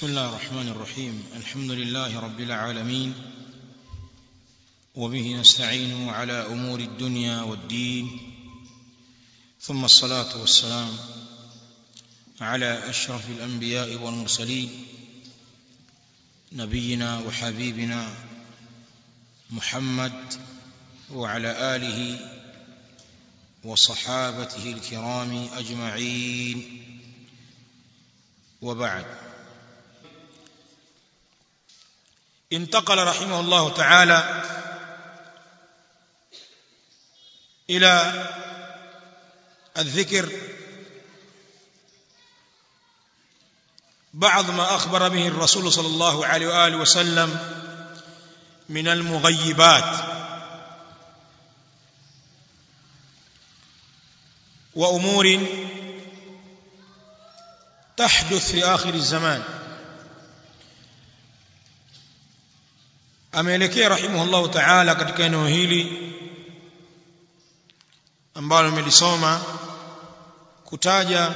بسم الله الرحمن الرحيم الحمد لله رب العالمين وبه نستعين على امور الدنيا والدين ثم الصلاه والسلام على اشرف الانبياء والمرسلين نبينا وحبيبنا محمد وعلى اله وصحابته الكرام اجمعين وبعد انتقل رحمه الله تعالى الى الذكر بعض ما اخبر به الرسول صلى الله عليه واله وسلم من المغيبات وامور تحدث في اخر الزمان ameelekea rahimahullahu ta'ala katika eneo hili ambalo nimelisoma kutaja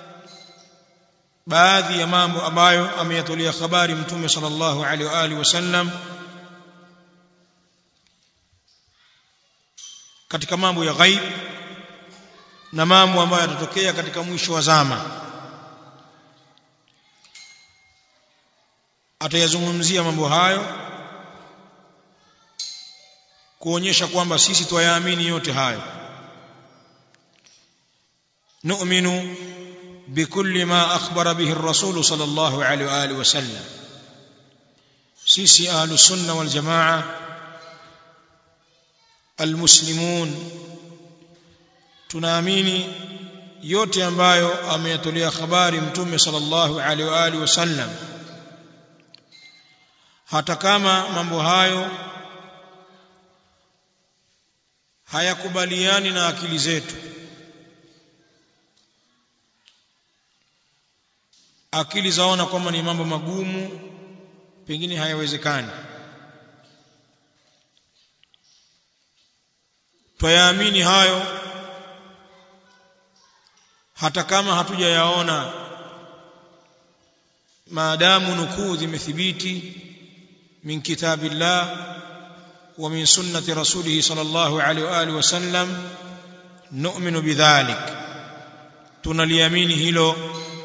baadhi ya mambo ambayo ameyatolea habari mtume sallallahu alaihi wa alihi wasallam katika mambo ya ghaib na mambo ambayo yatatokea katika mwisho wa zama atayazungumzia mambo hayo kuonyesha kwamba sisi twayaamini yote hayo nu'minu bikulli ma akhbara bihi ar-rasul sallallahu alaihi wa alihi wasallam sisi ahlus sunna wal jamaa almuslimun tunaamini yote ambayo ameyatolea habari mtume sallallahu alaihi wa alihi wasallam hata kama mambo hayo hayakubaliani na akili zetu akili zaona kwamba ni mambo magumu pengine hayawezekani twayaamini hayo hata kama hatujayaona maadamu nukuu zimethibiti min kitabillah ومن سنة رسوله صلى الله عليه وآله وسلم نؤمن بذلك tunaliamini hilo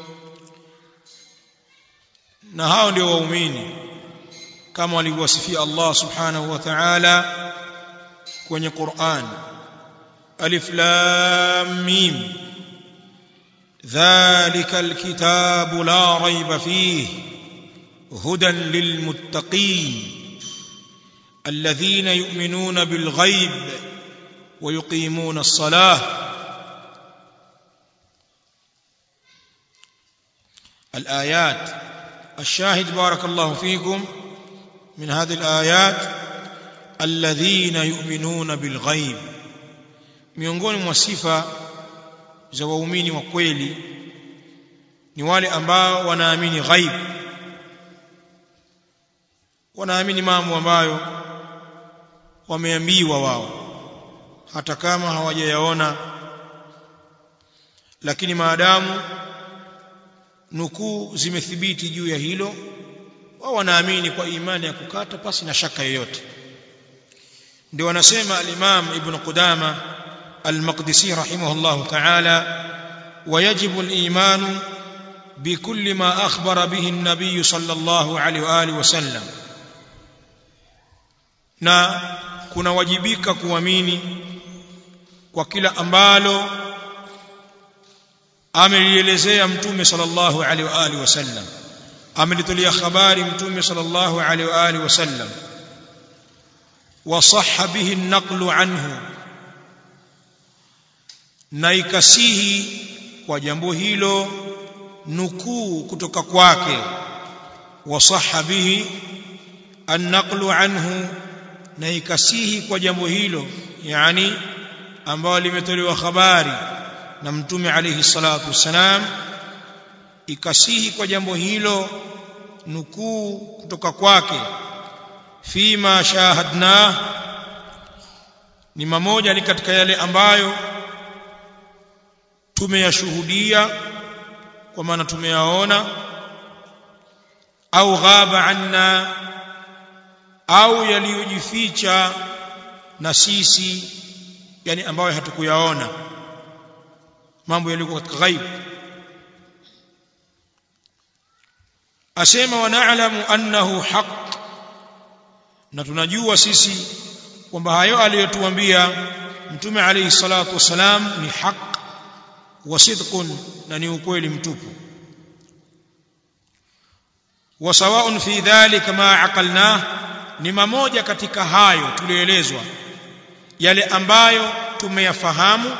na hao ndio waumini kama walivyowasifia Allah subhanahu wa ta'ala kwenye Qur'an alif lam mim dhalika alkitabu la rayba fihi hudan lilmuttaqin الذين يؤمنون بالغيب ويقيمون الصلاه الايات الشاهد بارك الله فيكم من هذه الايات الذين يؤمنون بالغيب miongoni mwa sifa za waumini wa kweli ni wale ambao wanaamini ghaib wanaamini mambo ambayo wameambiwa wao hata kama hawajayaona lakini maadamu nukuu zimethibiti juu ya hilo wao wanaamini kwa imani ya kukata pasi na shaka yoyote ndio wanasema al-Imam Ibn Qudama al-Maqdisi rahimahullah ta'ala ويجب الإيمان بكل ما أخبر به النبي صلى الله عليه وآله وسلم na kunawajibika kuamini kwa kila ambalo amelielezea mtume sallallahu alaihi wa alihi wasallam amelitolea habari mtume sallallahu alaihi wa alihi wasallam wasahha bihi an-naqlu anhu na ikasihi kwa jambo hilo nukuu kutoka kwake wasahha bihi an-naqlu anhu na ikasihi kwa jambo hilo yani ambao limetolewa habari na mtume alayhi salatu wassalam ikasihi kwa jambo hilo nukuu kutoka kwake fima shahadna ni mamoja ni katika yale ambayo tumeyashuhudia kwa maana tumeyaona au ghaba anna au yaliyojificha na sisi yani ambayo hatukuyaona mambo yalikuwa katika ghaib asema wa na'lamu annahu haqq na tunajua sisi kwamba hayo aliyotuambia mtume alayhi salatu wasalam ni haq wa sidqun na ni ukweli mtupu wa sawa'un fi dhalika ma aqalna ni mamoja katika hayo tulioelezwa yale ambayo tumeyafahamu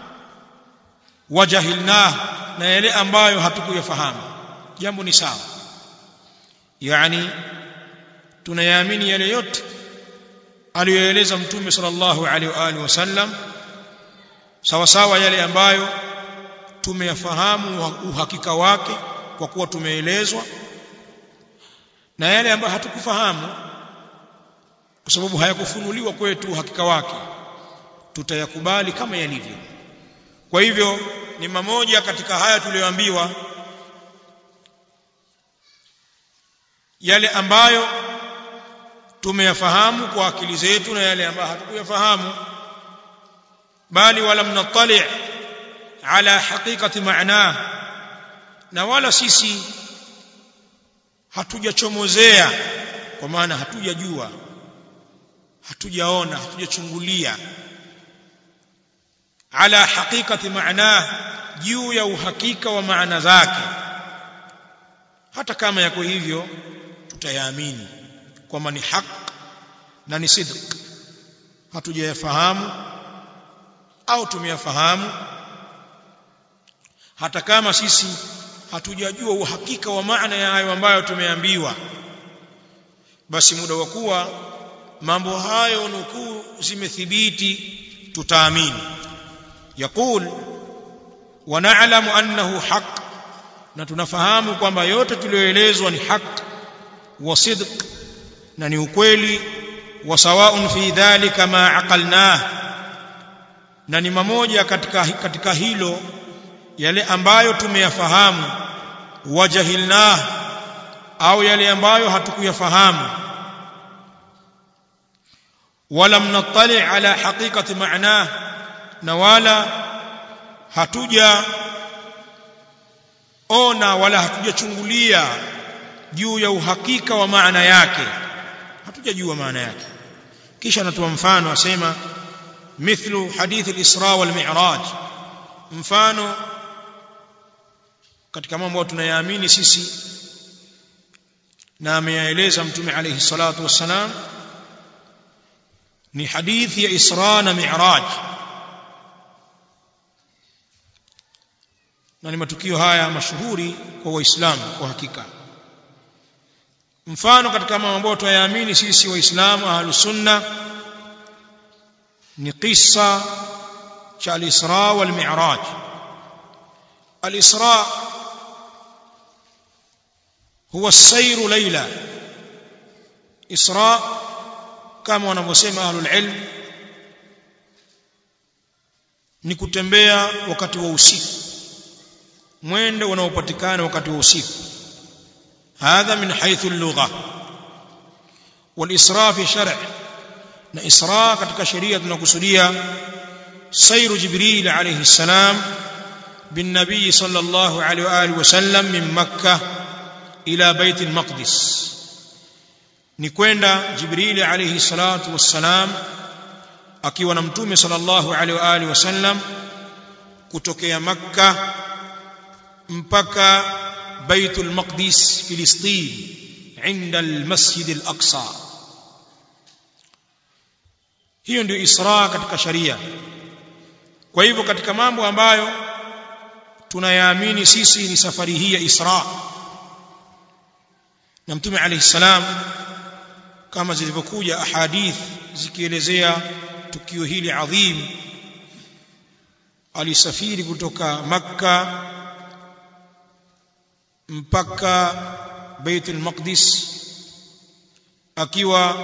wajahilna na yale ambayo hatukuyafahamu jambo ni sawa yani tunayaamini yale yote aliyoeleza mtume sallallahu alaihi wa alihi wasallam sawa sawa yale ambayo tumeyafahamu uhakika wake kwa kuwa tumeelezwa na yale ambayo hatukufahamu kwa sababu hayakufunuliwa kwetu uhakika wake tutayakubali kama yalivyo kwa hivyo ni mamoja katika haya tuliyoambiwa yale ambayo tumeyafahamu kwa akili zetu na yale ambayo hatukuyafahamu bali wala mnatali ala haqiqati maana na wala sisi hatujachomozea kwa maana hatujajua hatujaona hatujachungulia ala haqiqati maana juu ya uhakika wa maana zake hata kama yako hivyo tutayaamini kwamba ni haq na ni sidq hatujayafahamu au tumeyafahamu hata kama sisi hatujajua uhakika wa maana ya hayo ambayo tumeambiwa basi muda wa kuwa mambo hayo nukuu zimethibiti tutaamini yaqul wa na'lamu annahu haq na tunafahamu kwamba yote tuliyoelezwa ni haq wa sidq na ni ukweli wa sawaun fi dhalika ma aqalnah na ni mamoja katika katika hilo yale ambayo tumeyafahamu wajahilnah au yale ambayo hatukuyafahamu wala mnattali ala haqiqati ma'nah na wala hatuja ona wala hatujachungulia juu ya uhakika wa maana yake hatujajua maana yake kisha anatoa mfano asema mithlu hadith al-isra wal mi'raj mfano katika mambo tunayaamini sisi na ameyaeleza mtume alayhi salatu wassalam ni hadithi ya isra na mi'raj na ni matukio haya mashuhuri kwa waislamu kwa hakika mfano katika mambo ambayo tunayaamini sisi waislamu ahlus sunna ni kisa cha al-Isra wal Mi'raj al-Isra huwa as-sayru layla Isra kama wanavyosema ahlul ilm ni kutembea wakati wa usiku mwendo unaopatikana wakati wa usiku هذا من حيث اللغة والإسراء في شرع na isra katika sheria tunakusudia sairu jibril alayhi salam bin nabii sallallahu alayhi wa alihi wasallam min makkah ila bait al-maqdis ni kwenda jibril alayhi salatu wassalam akiwa na mtume sallallahu alayhi wa alihi wasallam kutokea makkah mpaka baitul maqdis filistin عند المسجد الأقصى hiyo ndio isra katika sharia kwa hivyo katika mambo ambayo tunayaamini sisi ni safari hii ya isra na mtume alayhi salam kama zilivyokuja ahadith zikielezea tukio hili adhim alisafiri kutoka makka mpaka baitul maqdis akiwa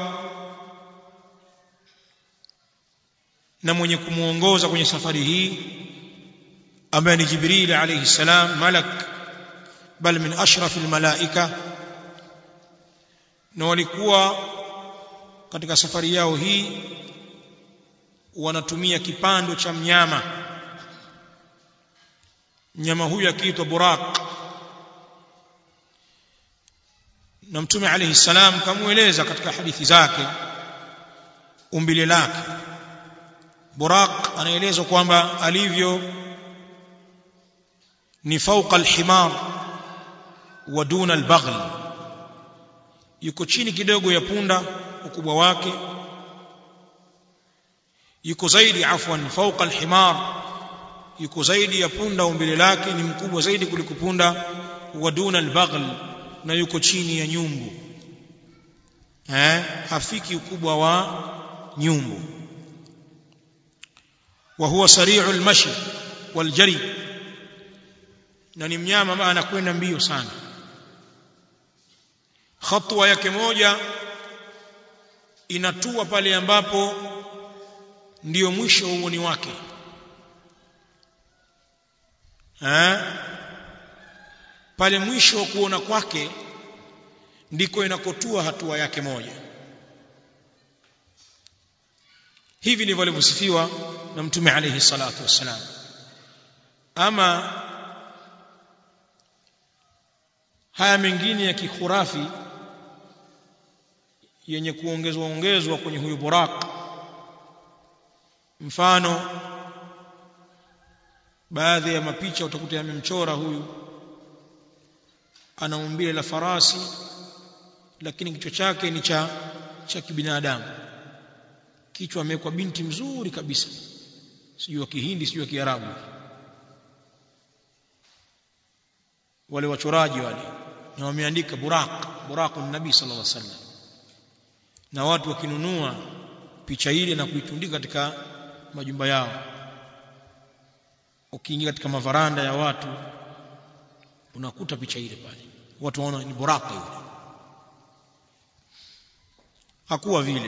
na mwenye kumuongoza kwenye safari hii ambaye ni Jibril alayhi salam malak bal min ashrafil malaika na walikuwa katika safari yao hii wanatumia kipando cha mnyama mnyama huyu akiitwa buraq na mtume alayhi salam kamueleza katika hadithi zake umbile lake buraq anaelezwa kwamba alivyo ni fauqa alhimar wa duna albaghl yuko chini kidogo ya punda ukubwa wake yuko zaidi afwan fauqa alhimar yuko zaidi ya punda umbile lake ni mkubwa zaidi kuliko punda wa duna albaghl na yuko chini ya nyumbu eh hafiki ukubwa wa nyumbu wa huwa sari'u almashi waljari na ni mnyama ambaye anakwenda mbio sana hatua yake moja inatua pale ambapo ndiyo mwisho wa uoni wake eh pale mwisho wa kuona kwake ndiko inakotua hatua yake moja hivi ndivyo alivyosifiwa na mtume alayhi salatu wassalam ama haya mengine ya kikhurafi yenye kuongezwa ongezwa kwenye huyu buraq mfano baadhi ya mapicha utakuta yamemchora huyu ana umbile la farasi lakini kichwa chake ni cha cha kibinadamu kichwa amewekwa binti mzuri kabisa sijui wa kihindi sijui wa kiarabu wale wachoraji wale na wameandika buraq buraqun nabii sallallahu alaihi wasallam na watu wakinunua picha ile na kuitundika katika majumba yao ukiingia katika mavaranda ya watu unakuta picha ile pale watu waona ni buraka yule hakuwa vile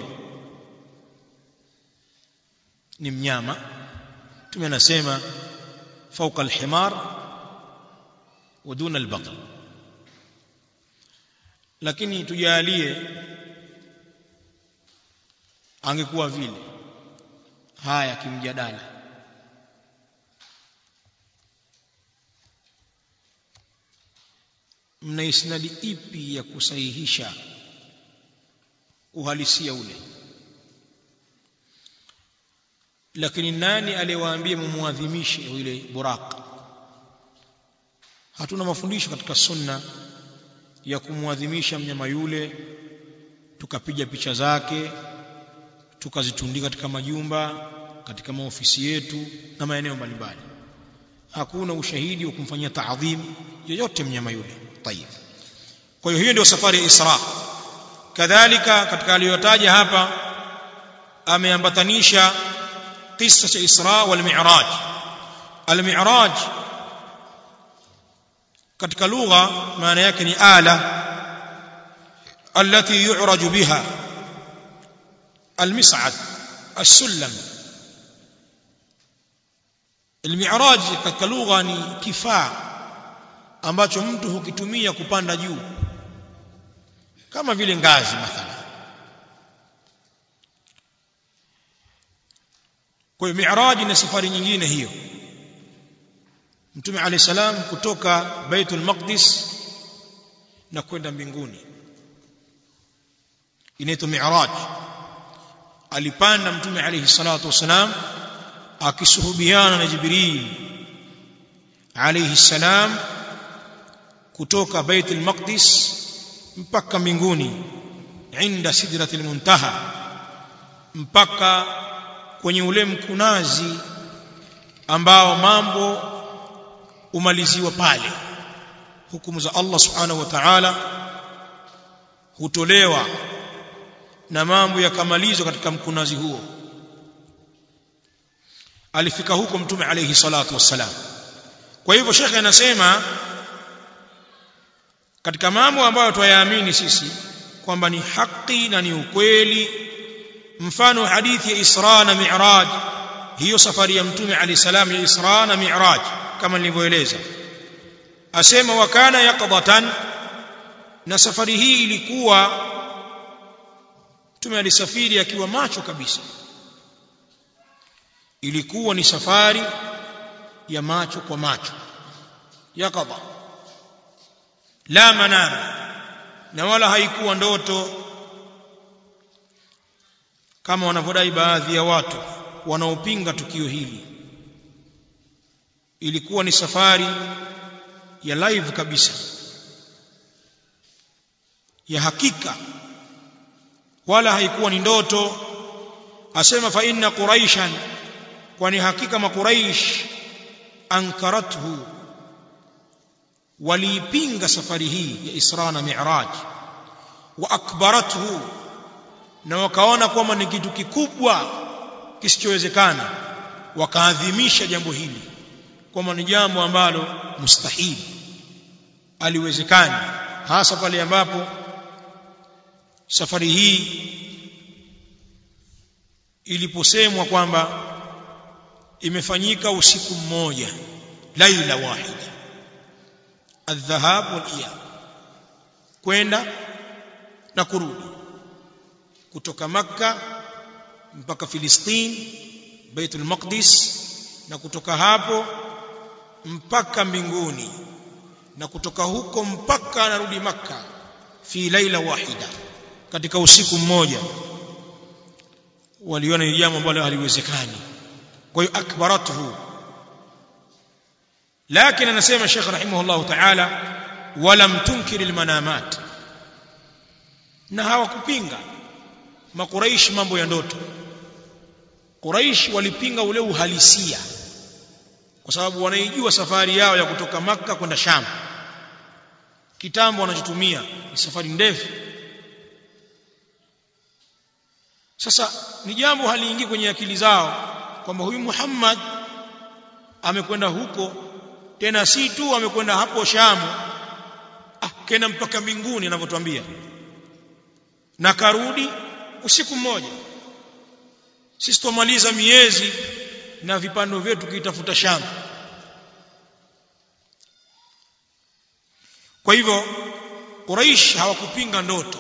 ni mnyama tume anasema fauka alhimar wa duna albaqr lakini tujalie angekuwa vile haya kimjadala mna isnadi ipi ya kusahihisha uhalisia ule lakini nani aliyewaambia mumuadhimishe yule buraq hatuna mafundisho katika sunna ya kumwadhimisha mnyama yule tukapiga picha zake tukazitundika katika majumba katika maofisi yetu na maeneo mbalimbali hakuna ushahidi wa kumfanyia taadhim yoyote mnyama yule tayib kwa hiyo hiyo ndio safari ya Isra kadhalika katika aliyotaja hapa ameambatanisha kisa cha Isra wal Mi'raj al-Mi'raj katika lugha maana yake ni ala التي يعرج بها المصعد السلم المعراج katika lugha ni kifaa ambacho mtu hukitumia kupanda juu kama vile ngazi mathalan kwa hiyo mi'raj ni safari nyingine hiyo mtume alayhi salam kutoka baitul maqdis na kwenda mbinguni inaitwa mi'raj alipanda mtume alayhi salatu wasalam akisuhubiana na jibril alayhi salam kutoka baitul maqdis mpaka mbinguni inda sidratil muntaha mpaka kwenye ule mkunazi ambao mambo umaliziwa pale hukumu za Allah subhanahu wa ta'ala hutolewa na mambo yakamalizwa katika mkunazi huo alifika huko mtume alayhi salatu wassalam kwa hivyo shekhe anasema katika mambo ambayo twayaamini sisi kwamba ni haki na ni ukweli mfano hadithi ya Isra na Mi'raj hiyo safari ya mtume alayhi salam ya Isra na Mi'raj kama nilivyoeleza asema wakana yaqdatan na safari hii ilikuwa mtume alisafiri akiwa macho kabisa ilikuwa ni safari ya macho kwa macho yakadha la manam na wala haikuwa ndoto kama wanavyodai baadhi ya watu wanaopinga tukio hili ilikuwa ni safari ya live kabisa ya hakika wala haikuwa ni ndoto asema fa inna quraishan kwani hakika makuraish ankarathu waliipinga safari hii ya Isra na Mi'raj wa akbarathu na wakaona kwamba ni kitu kikubwa kisichowezekana wakaadhimisha jambo hili kwamba ni jambo ambalo mustahili aliwezekani hasa pale ambapo safari hii iliposemwa kwamba imefanyika usiku mmoja laila wahida الذهاب والاياب kwenda na kurudi kutoka makka mpaka filistin baitul maqdis na kutoka hapo mpaka mbinguni na kutoka huko mpaka anarudi makka fi laila wahida katika usiku mmoja waliona ni jambo ambalo haliwezekani kwa hiyo akbaratuhu lakini anasema Sheikh rahimahullah ta'ala walam tunkir almanamat na hawakupinga makuraish mambo ya ndoto Quraish walipinga ule uhalisia kwa sababu wanaijua safari yao ya kutoka maka kwenda Sham kitambo wanachotumia ni safari ndefu sasa ni jambo haliingii kwenye akili zao kwamba huyu Muhammad amekwenda huko tena si tu amekwenda hapo Shamu ah kenda mpaka mbinguni anavyotuambia na karudi usiku mmoja sisi tumaliza miezi na vipando vyetu kiitafuta Shamu kwa hivyo Quraish hawakupinga ndoto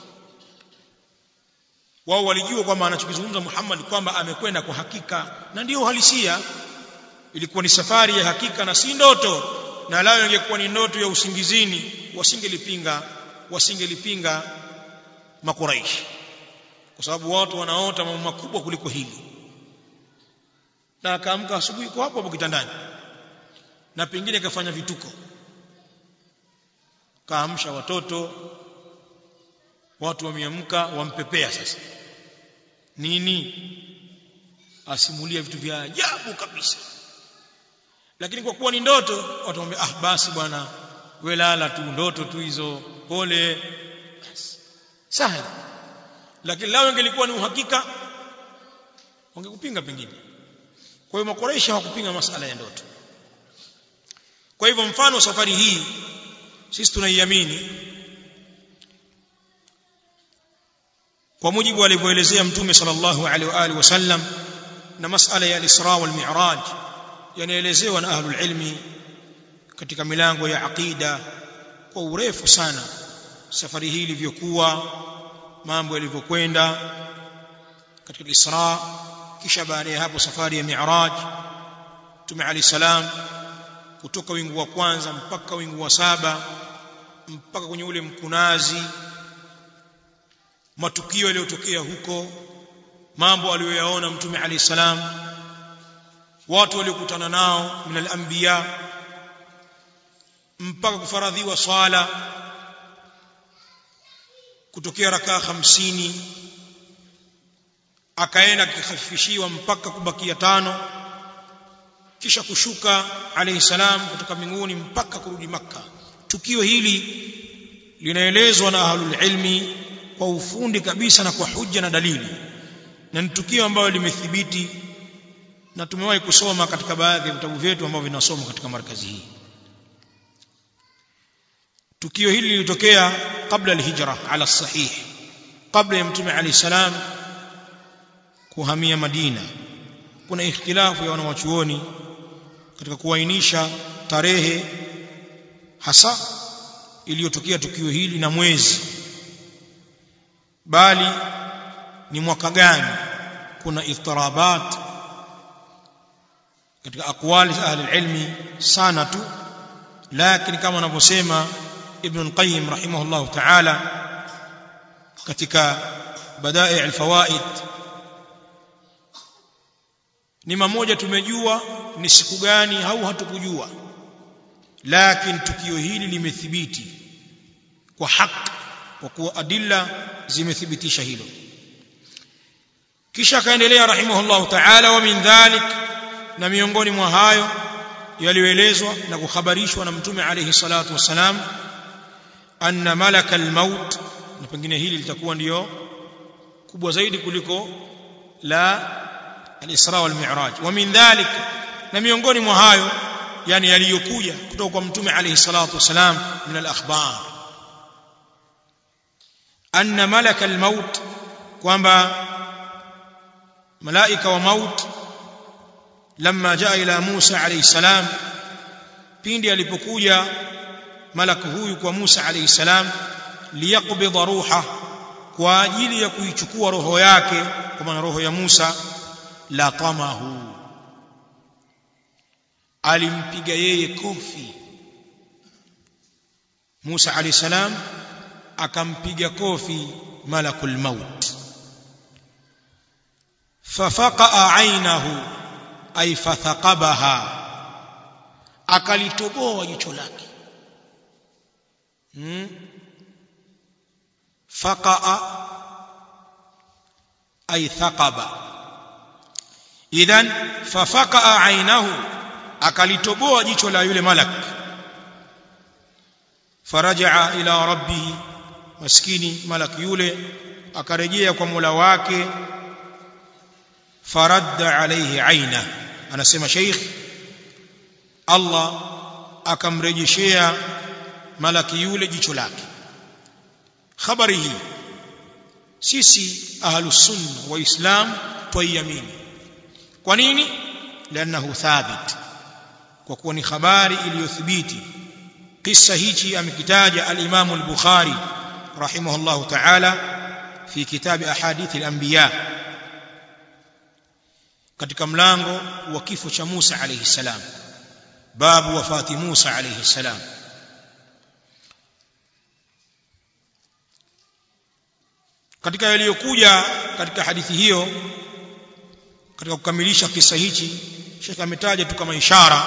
wao walijua kwamba anachokizungumza Muhammad kwamba amekwenda kwa hakika na ndio uhalisia ilikuwa ni safari ya hakika na si ndoto na lao ingekuwa ni ndoto ya usingizini wasingelipinga wasingelipinga makuraish kwa sababu watu wanaota mambo makubwa kuliko hili na akaamka asubuhi kwa hapo hapo kitandani na pengine kafanya vituko kaamsha watoto watu wameamka wampepea sasa nini asimulia vitu vya ajabu kabisa lakini kwa kuwa ni ndoto watamwambia ah basi bwana we lala tu ndoto tu hizo pole sahi lakini lao ingelikuwa ni uhakika wangekupinga pengine kwa hiyo makoresha hawakupinga masala ya ndoto kwa hivyo mfano safari hii sisi tunaiamini kwa mujibu alivyoelezea mtume sallallahu alaihi wa alihi wasallam na masala ya al-Isra wal Mi'raj yanaelezewa na ahlul ilmi katika milango ya aqida kwa urefu sana safari hii ilivyokuwa mambo yalivyokwenda katika al-Isra kisha baada ya hapo safari ya Mi'raj Mtume Ali salam kutoka wingu wa kwanza mpaka wingu wa saba mpaka kwenye ule mkunazi matukio yaliyotokea huko mambo aliyoyaona mtume ali salam watu waliokutana nao min al-anbiya mpaka kufaradhiwa swala kutokea rakaa hamsini akaenda akihafifishiwa mpaka kubakia tano kisha kushuka alayhi salam kutoka mbinguni mpaka kurudi makka tukio hili linaelezwa na ahlul ilmi kwa ufundi kabisa na kwa hujja na dalili na ni tukio ambalo limethibiti na tumewahi kusoma katika baadhi ya vitabu vyetu ambavyo vinasoma katika markazi hii tukio hili lilitokea kabla alhijra ala sahih kabla ya mtume ali salam kuhamia Madina kuna ikhtilafu ya wanawachuoni katika kuainisha tarehe hasa iliyotokea tukio hili na mwezi bali ni mwaka gani kuna iftirabat katika aqwali za ahli ilmi sana tu lakini kama wanavyosema ibn al-qayyim rahimahullah ta'ala katika badai' al-fawaid ni mamoja tumejua ni siku gani au hatukujua lakini tukio hili limethibiti kwa haki kwa kuwa adilla zimethibitisha hilo kisha akaendelea rahimahullah ta'ala wa min dhalik na miongoni mwa hayo yaliyoelezwa na kuhabarishwa na mtume alayhi salatu wasalam anna malaka almaut na pengine hili litakuwa ndiyo kubwa zaidi kuliko la al-Isra wal Mi'raj wa min dhalik na miongoni mwa hayo yani yaliyokuja kutoka kwa mtume alayhi salatu wasalam min al-akhbar anna malaka al-maut kwamba malaika wa maut lamma jaa ila Musa alayhi salam pindi alipokuja malaku huyu kwa Musa alayhi salam liyaqbidha ruha kwa ajili ya kuichukua roho yake kwa maana roho ya Musa la tamahu alimpiga yeye kofi Musa alayhi salam akampiga kofi malakul maut fafaqa ainahu ay fathaqabaha akalitoboa jicho lake hmm? faqaa ay thaqaba idhan fafaqaa ainahu akalitoboa jicho la yule malak farajaa ila rabbih maskini malak yule akarejea kwa Mola wake faradda alayhi aina anasema sheikh Allah akamrejeshea malaki yule jicho lake habari hii sisi ahlus sunna waislam twaiamini kwa nini لانه ثابت kwa kuwa ni habari iliyothibiti kisa hichi amekitaja al-Imam al-Bukhari rahimahullah ta'ala fi kitab ahadith al-anbiya katika mlango wa kifo cha Musa alayhi salam babu wafati Musa alayhi salam katika yaliyokuja katika hadithi hiyo katika kukamilisha kisa hichi Sheikh ametaja tu kama ishara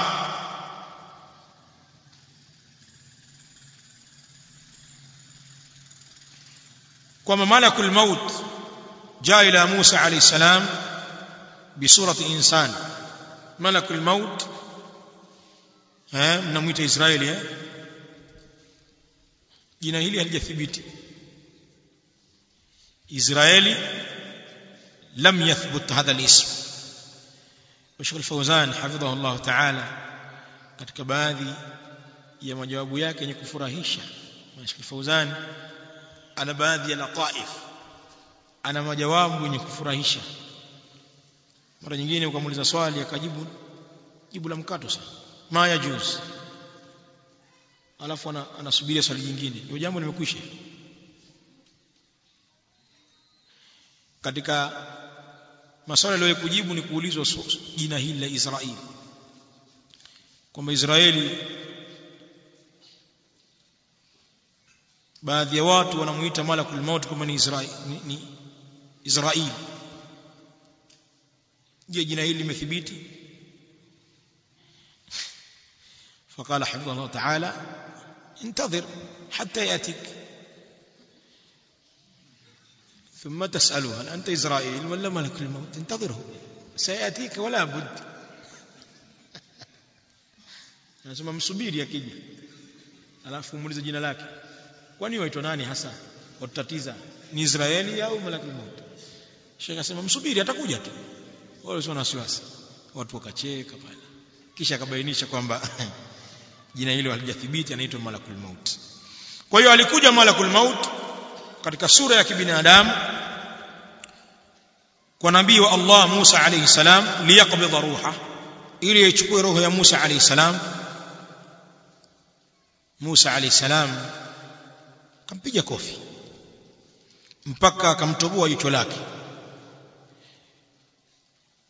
kwamba malakul maut jaa ila Musa alayhi salam bisurati insan malakul maut eh mnamuita Israeli eh jina hili halijathibiti Israeli لم يثبت هذا الاسم وشيخ الفوزان حفظه الله تعالى katika baadhi ya majawabu yake yenye kufurahisha Sheikh Fauzan ana baadhi ya lataif ana majawabu yenye kufurahisha mara nyingine ukamuuliza swali akajibu jibu la mkato sana ma yajuz alafu anasubiria swali jingine hiyo jambo limekwisha katika maswali aliyowahi kujibu ni kuulizwa jina hili la Israeli kwamba Israeli baadhi ya watu wanamuita malakul maut kama ni Israeli ni, ni Israeli je jina hili limethibiti فقال حفظه الله تعالى انتظر حتى ياتيك ثم تسأله هل أنت إسرائيل ولا ملك الموت انتظره سيأتيك ولا بد anasema msubiri akija alafu muulize jina lake kwani waitwa nani hasa watutatiza ni Israeli au malakul maut Sheikh akasema msubiri atakuja tu wala usio na wasiwasi watu wakacheka pale kisha akabainisha kwamba jina hilo halijathibiti anaitwa malakul maut kwa hiyo alikuja malakul maut katika sura ya kibinadamu kwa nabii wa Allah Musa alayhi salam liyaqbidha ruha ili aichukue roho ya Musa alayhi salam Musa alayhi salam kampiga kofi mpaka akamtoboa jicho lake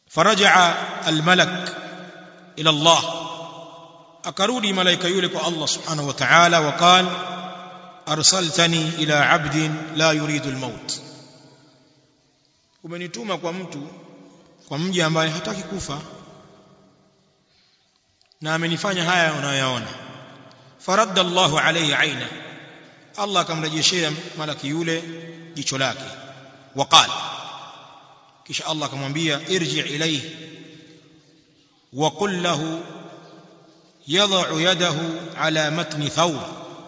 فرجع الملك إلى الله أكرودي ملائكة يولك الله سبحانه وتعالى وقال أرسلتني إلى عبد لا يريد الموت umenituma kwa mtu kwa mji ambaye hataki kufa na amenifanya haya unayoyaona faradda Allahu alayhi aina Allah akamrejeshea malaki yule jicho lake waqala kisha Allah akamwambia irji ilayhi wa qul lahu yad'u yadahu ala matni thawb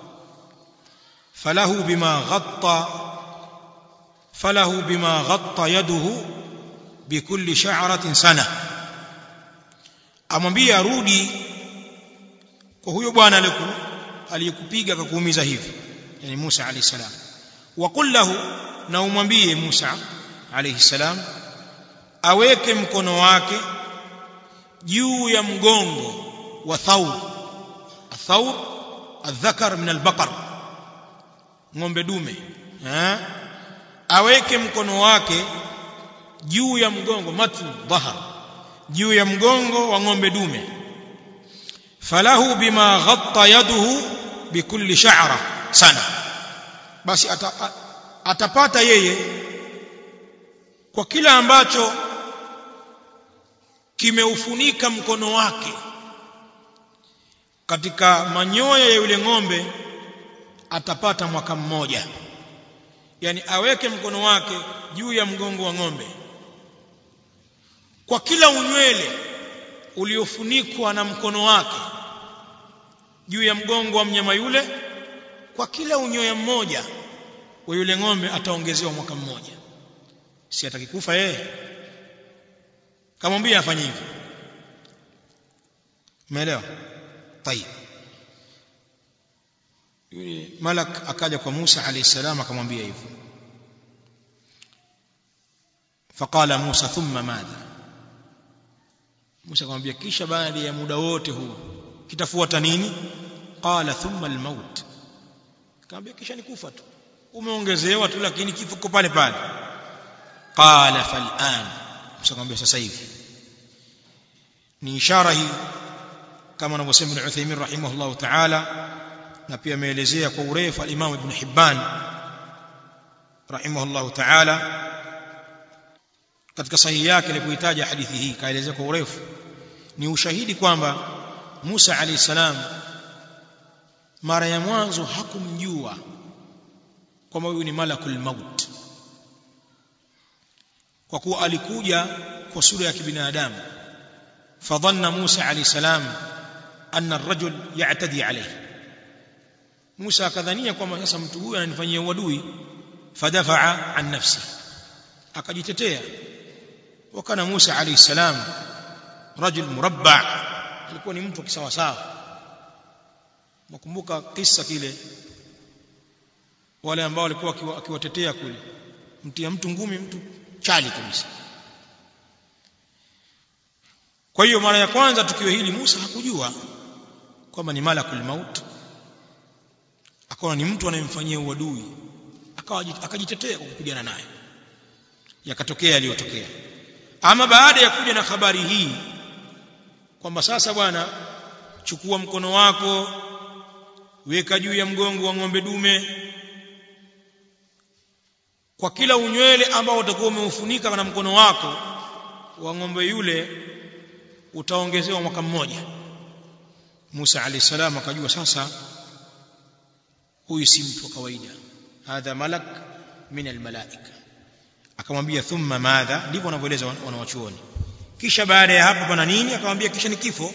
falahu bima ghatta falahu bima ghatta yaduhu bikulli sha'ratin sana amwambia arudi kwa huyo bwana aliyekupiga akakuumiza hivi yani Musa alayhi salam wa qul lahu na umwambie Musa alayhi salam aweke mkono wake juu ya mgongo wa thawr thawr adhakar min albaqar ng'ombe dume eh aweke mkono wake juu ya mgongo matn dhahar juu ya mgongo wa ng'ombe dume falahu bima ghatta yaduhu bikulli sha'ra sana basi ata, atapata yeye kwa kila ambacho kimeufunika mkono wake katika manyoya ya yule ng'ombe atapata mwaka mmoja yani aweke mkono wake juu ya mgongo wa ng'ombe kwa kila unywele uliofunikwa na mkono wake juu ya mgongo wa mnyama yule kwa kila unyoya mmoja wa yule ng'ombe ataongezewa mwaka mmoja si atakikufa yeye kamwambia afanye hivyo umeelewa tayib yule malak akaja kwa Musa alayhi salam akamwambia hivyo faqala Musa thumma madha Musa akamwambia kisha baada ya muda wote huu kitafuata nini qala thumma almaut akamwambia kisha ni kufa tu umeongezewa tu lakini kifo kiko pale pale qala fal'an Musa akamwambia sasa hivi ni ishara hii kama anavyosema Ibn Uthaymeen rahimahullah ta'ala na pia ameelezea kwa urefu al-Imam Ibn Hibban rahimahullah ta'ala katika sahihi yake alipoitaja hadithi hii kaelezea kwa urefu ni ushahidi kwamba Musa alayhi salam mara ya mwanzo hakumjua kwamba huyu ni malakul maut kwa kuwa alikuja kwa sura ya kibinadamu fadhanna Musa alayhi salam anna ar-rajul ya'tadi alayhi Musa akadhania kwamba sasa mtu huyu ananifanyia uadui fadafa'a an nafsi akajitetea wakana Musa alayhi salam rajul murabba alikuwa ni mtu kisawa sawa nakumbuka kisa kile wale ambao walikuwa akiwatetea kule mtia mtu ngumi mtu chali kabisa kwa hiyo mara ya kwanza tukio hili Musa hakujua kwamba ni malakul maut akawa ni mtu anayemfanyia uadui akawa akajitetea kwa kupigana naye yakatokea yaliyotokea ama baada ya kuja na habari hii kwamba sasa bwana chukua mkono wako weka juu ya mgongo wa ng'ombe dume kwa kila unywele ambao utakuwa umeufunika na mkono wako wa ng'ombe yule utaongezewa mwaka mmoja Musa alayhi salam akajua sasa huyu si mtu wa kawaida hadha malak min almalaika akamwambia thumma madha ndivyo wanavyoeleza wanawachuoni kisha baada ya hapo pana nini akamwambia kisha ni kifo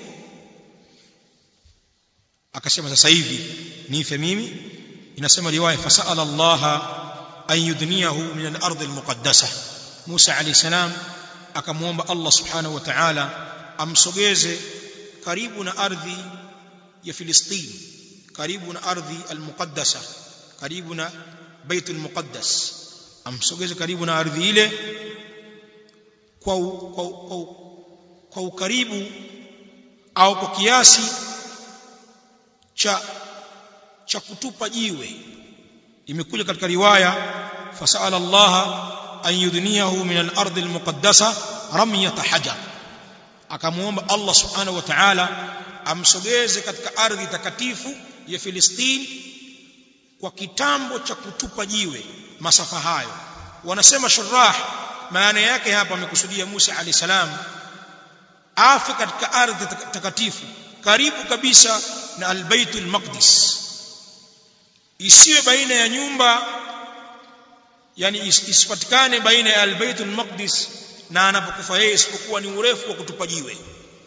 akasema sasa hivi nife mimi inasema riwaya fasala Allah an yudniyahu min al-ardh al-muqaddasah Musa alayhi salam akamwomba Allah subhanahu wa ta'ala amsogeze karibu na ardhi ya Filistini karibu na ardhi al-muqaddasa karibu na bait al-muqaddas amsogeze karibu na ardhi ile kwa kwa, kwa, kwa ukaribu au kwa kiasi cha cha kutupa jiwe imekuja katika riwaya fasala Allah an yudniyahu min al-ardh al-muqaddasa ramyat hajar akamuomba Allah subhanahu wa ta'ala amsogeze katika ardhi takatifu ya Filistini kwa kitambo cha kutupa jiwe masafa hayo wanasema shurah maana yake hapa amekusudia Musa alayhi salam afe katika ardhi takatifu karibu kabisa na al-Baitul Maqdis isiwe baina ya nyumba yani isipatikane baina ya al-Baitul Maqdis na anapokufa yeye isipokuwa ni urefu wa kutupa jiwe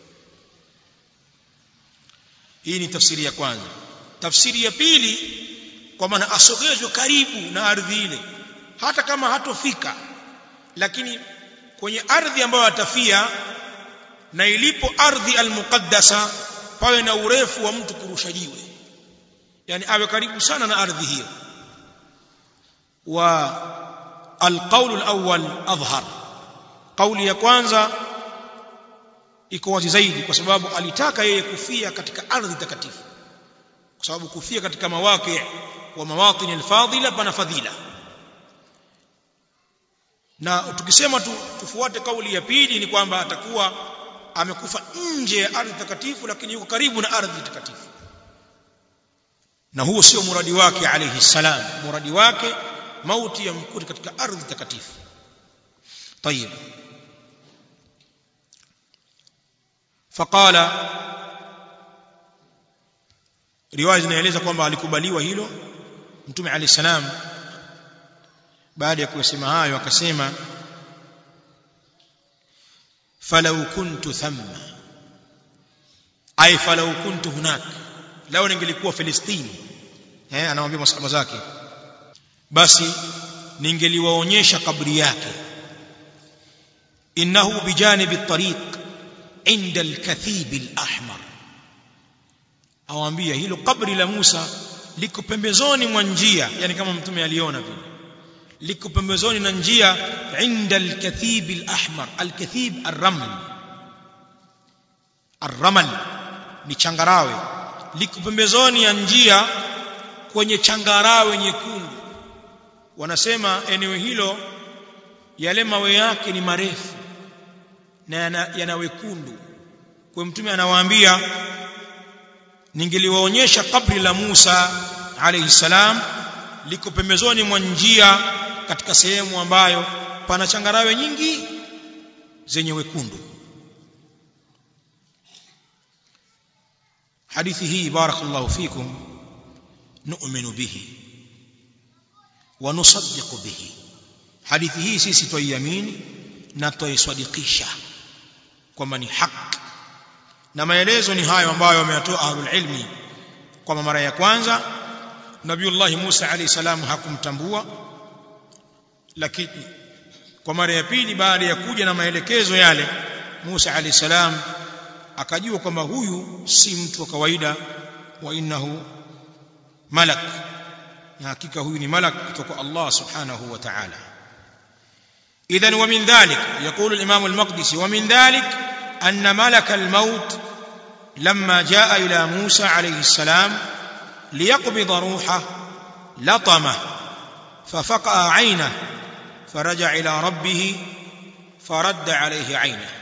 hii ni tafsiri ya kwanza tafsiri ya pili kwa maana asogezwe karibu na ardhi ile hata kama hatofika lakini kwenye ardhi ambayo atafia na ilipo ardhi almuqaddasa pawe na urefu wa mtu kurusha jiwe yani awe karibu sana na ardhi hiyo wa alqawl alawwal adhhar kauli ya kwanza iko wazi zaidi kwa sababu alitaka yeye kufia katika ardhi takatifu kwa sababu kufia katika mawaqi wa mawatin alfadila pana fadhila na tukisema tu, tufuate kauli ya pili ni kwamba atakuwa amekufa nje ya ardhi takatifu lakini yuko karibu na ardhi takatifu na huo sio muradi wake alayhi salam muradi wake mauti ya mkuti katika ardhi takatifu طيب فقال riwaya zinaeleza kwamba alikubaliwa hilo mtume alayhi salam baada ya kusema hayo akasema falau kuntu thamma ay falau kuntu hunak lao ningelikuwa filistini eh anamwambia masahaba zake basi ningeliwaonyesha kabri yake innahu bijanibi at-tariq inda al-kathib al-ahmar awaambia hilo kabri la Musa liko pembezoni mwa njia yani kama mtume aliona vile liko pembezoni na njia inda al-kathib al-ahmar al-kathib ar-raml ar-ramal ni changarawe liko pembezoni ya njia kwenye changarawe nyekundu wanasema eneo hilo yale mawe yake ni marefu na yana, yana wekundu kwa mtume anawaambia ningeliwaonyesha kabri la Musa alayhi salam liko pembezoni mwa njia katika sehemu ambayo pana changarawe nyingi zenye wekundu hadithi hii barakallahu fikum nu'minu bihi wa nusaddiqu bihi hadithi hii sisi twaiamini na twaisadikisha kwamba ni haki na maelezo ni hayo ambayo wameyatoa ahlul ilmi kwamba mara ya kwanza nabiullahi Musa alayhi salam hakumtambua lakini kwa mara ya pili baada ya kuja na maelekezo yale Musa alayhi salam akajua kwamba huyu si mtu wa kawaida wa innahu malak na hakika huyu ni malak kutoka Allah subhanahu wa ta'ala idhan wa min dhalik yaqulu al-imam al-maqdisi wa min dhalik أن ملك الموت لما جاء إلى موسى عليه السلام ليقبض روحه لطمه ففقأ عينه فرجع إلى ربه فرد عليه عينه